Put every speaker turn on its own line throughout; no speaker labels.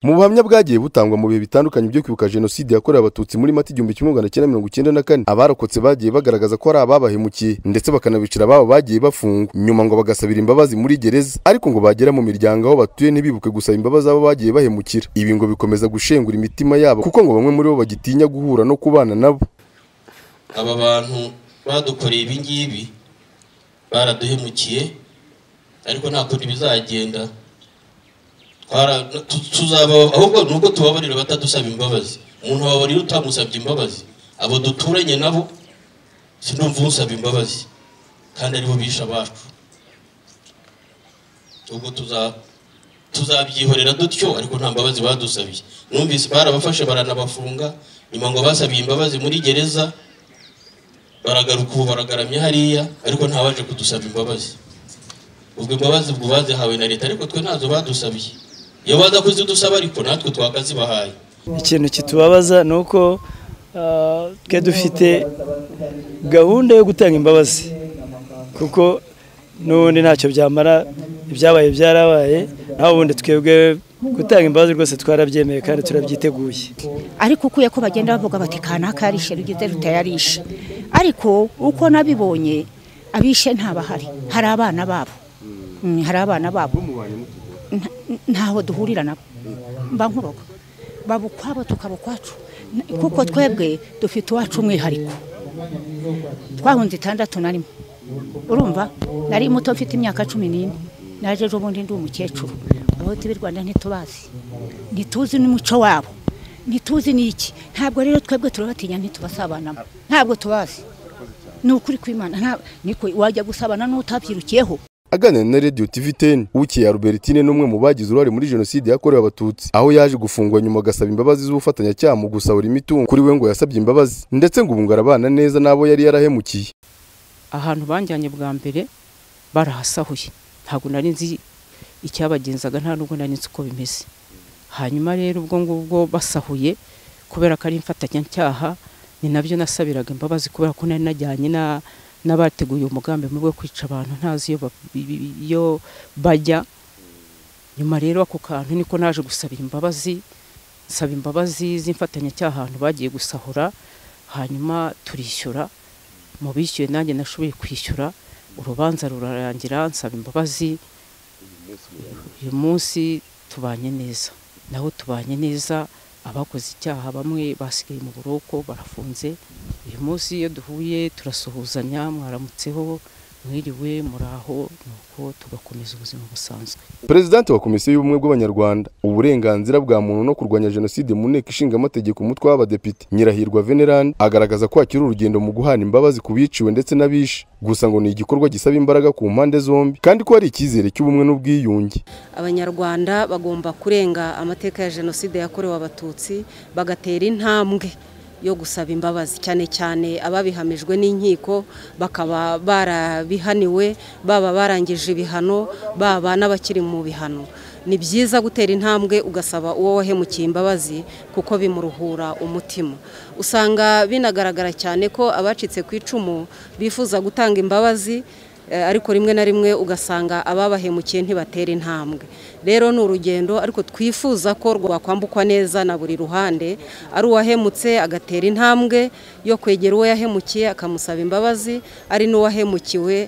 mu buhamya bwagiye butangwa mu bihe bitandukanye byo kwibuka jenoside yakorewe abatutsi muri mata igihumbi kimwe magana cyenda mirongo icyenda na kane abarokotse bagiye bagaragaza ko hari ababahemukiye ndetse bakanabicira ababo bagiye bafungwa nyuma ngo bagasabira imbabazi muri gereza ariko ngo bagera mu miryango aho batuye ntibibuke gusaba imbabazi abo bagiye bahemukira ibi ngo bikomeza gushengura imitima yabo kuko ngo bamwe muri bo bagitinya guhura no kubana nabo
aba bantu badukoreye ibi ngibi baraduhemukiye ariko nta kundi bizagenda tuzaba ahubwo ni ubwo tubabarira batadusaba imbabazi umuntu wabarira utamusabye imbabazi abo duturanye nabo sinumva usaba imbabazi kandi aribo bishe abacu ubwo tuzabyihorera dutyo ariko nta mbabazi badusabiye numvise barabafashe baranabafunga nyuma ngo basabiye imbabazi muri gereza baragaruka ubu baragaramye hariya ariko ntabaje kudusaba imbabazi ubwo imbabazi ubwo bazihawe na leta ariko twe ntazo badusabiye iyo baza kuzidusaba ariko natwe twakazibahaye
ikintu kitubabaza ni uko twe dufite gahunda yo gutanga imbabazi kuko n'ubundi ntacyo byamara ibyabaye byarabaye naho ubundi twebwe gutanga imbabazi rwose twarabyemeye kandi turabyiteguye
ariko ukuye ko bagenda bavuga bati kanaka yarishe rugize rutayarishe ariko uko nabibonye abishe ntabahari hari abana babo hari abana babo ntaho duhurira nabo mba nkuroga baba ukwabo tukaba ukwacu kuko twebwe dufite uwacu umwihariko twahunze itandatu na rimwe urumva nari muto mfite imyaka cumi n'ine naje ejo bundi ndi umukecuru abahutu b'i rwanda ntitubazi ntituzi n'umuco wabo ntituzi n'iki ntabwo rero twebwe turabatinya ntitubasabanamo ntabwo tubazi ni ukuri kw'imana niko wajya gusabana n'utabyirukiyeho
aganira na radiyo tivi teni ukiye albertine n'umwe mu bagize uruhare muri jenoside yakorewe abatutsi aho yaje gufungwa nyuma agasaba imbabazi z'ubufatanyacyaha mu gusahura imitungo kuri we ngo yasabye imbabazi ndetse ngo ubu arabana neza n'abo yari yarahemukiye
ahantu banjyanye bwa mbere barahasahuye ntabwo nari nzi icyabagenzaga nta nubwo nari nzi uko bimeze hanyuma rero ubwo ngubwo basahuye kubera ko ari imfatanyacyaha ni nabyo nasabiraga imbabazi kubera ko nari najyanye n'abateguye umugambi mubi wo kwica abantu ntazi iyo bajya nyuma rero ako kantu niko naje gusabira imbabazi nsaba imbabazi z'imfatanyacyaha ahantu bagiye gusahura hanyuma turishyura mu bishyuye nanjye nashoboye kwishyura urubanza rurarangira nsaba imbabazi uyu munsi tubanye neza naho tubanye neza abakoze icyaha bamwe basigaye mu buroko barafunze uyu munsi iyo duhuye turasuhuzanya mwaramutseho mwiriwe muraho nuko tugakomeza ubuzima busanzwe
perezidante wa komisiyo y'ubumwe bw'abanyarwanda uburenganzira bwa muntu no kurwanya jenoside mu nteko ishinga amategeko umutwe w'abadepite nyirahirwa venerande agaragaza ko hakiri urugendo mu guhana imbabazi ku biciwe ndetse n'abishe gusa ngo ni igikorwa gisaba imbaraga ku mpande zombi kandi ko hari icyizere cy'ubumwe n'ubwiyunge
abanyarwanda bagomba kurenga amateka ya jenoside yakorewe abatutsi bagatera intambwe yo gusaba imbabazi cyane cyane ababihamijwe n'inkiko bakaba barabihaniwe baba barangije ibihano baba n'abakiri mu bihano ni byiza gutera intambwe ugasaba uwo wahemukiye imbabazi kuko bimuruhura umutima usanga binagaragara cyane ko abacitse ku icumu bifuza gutanga imbabazi ariko rimwe na rimwe ugasanga ababahemukiye ntibatera intambwe rero ni urugendo ariko twifuza ko rwakwambukwa neza na buri ruhande ari uwahemutse agatera intambwe yo kwegera uwo yahemukiye akamusaba imbabazi ari n'uwahemukiwe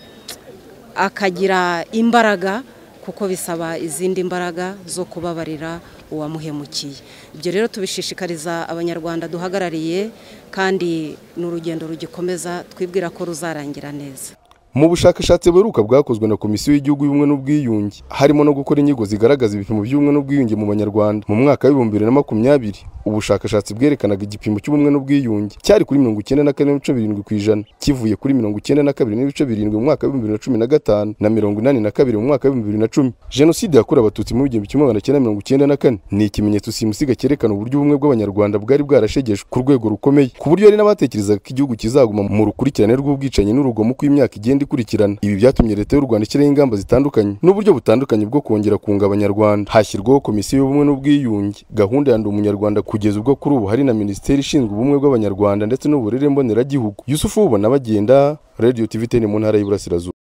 akagira imbaraga kuko bisaba izindi mbaraga zo kubabarira uwamuhemukiye ibyo rero tubishishikariza abanyarwanda duhagarariye kandi ni urugendo rugikomeza twibwira ko ruzarangira neza
mu bushakashatsi buheruka bwakozwe na komisiyo y'igihugu y'ubumwe n'ubwiyunge harimo no gukora inyigo zigaragaza ibipimo by'ubumwe n'ubwiyunge mu banyarwanda mu mwaka w'ibihumbi bibiri na makumyabiri ubushakashatsi bwerekanaga igipimo cy'ubumwe n'ubwiyunge cyari kuri mirongo icyenda na kane n'ibice birindwi ku ijana kivuye kuri mirongo icyenda na kabiri n'ibice birindwi mu mwaka w'ibihumbi bibiri na cumi na gatanu na mirongo inani na kabiri mu mwaka w'ibihumbi bibiri na cumi jenoside yakorewe abatutsi mu bihumbi kimwe magana cyenda mirongo icyenda na kane ni ikimenyetso simusiga cyerekana uburyo ubumwe bw'abanyarwanda bwari bwarashegejwe ku rwego rukomeye ku buryo hari n'abatekerezaga ko igihugu kizaguma mu rukurikirane rw'ubwicanyi n'urugomo uko imyaka igenda ikurikirana ibi byatumye leta y'u Rwanda ishyiraho ingamba zitandukanye n'uburyo butandukanye bwo kongera kunga abanyarwanda hashyirwaho komisiyo y'ubumwe n'ubwiyunge gahunda ya ndi umunyarwanda kugeza ubwo kuri ubu hari na minisiteri ishinzwe ubumwe bw'abanyarwanda ndetse n'uburere mboneragihugu yusufu ubona bagenda radiyo tivi teni mu ntara y'iburasirazuba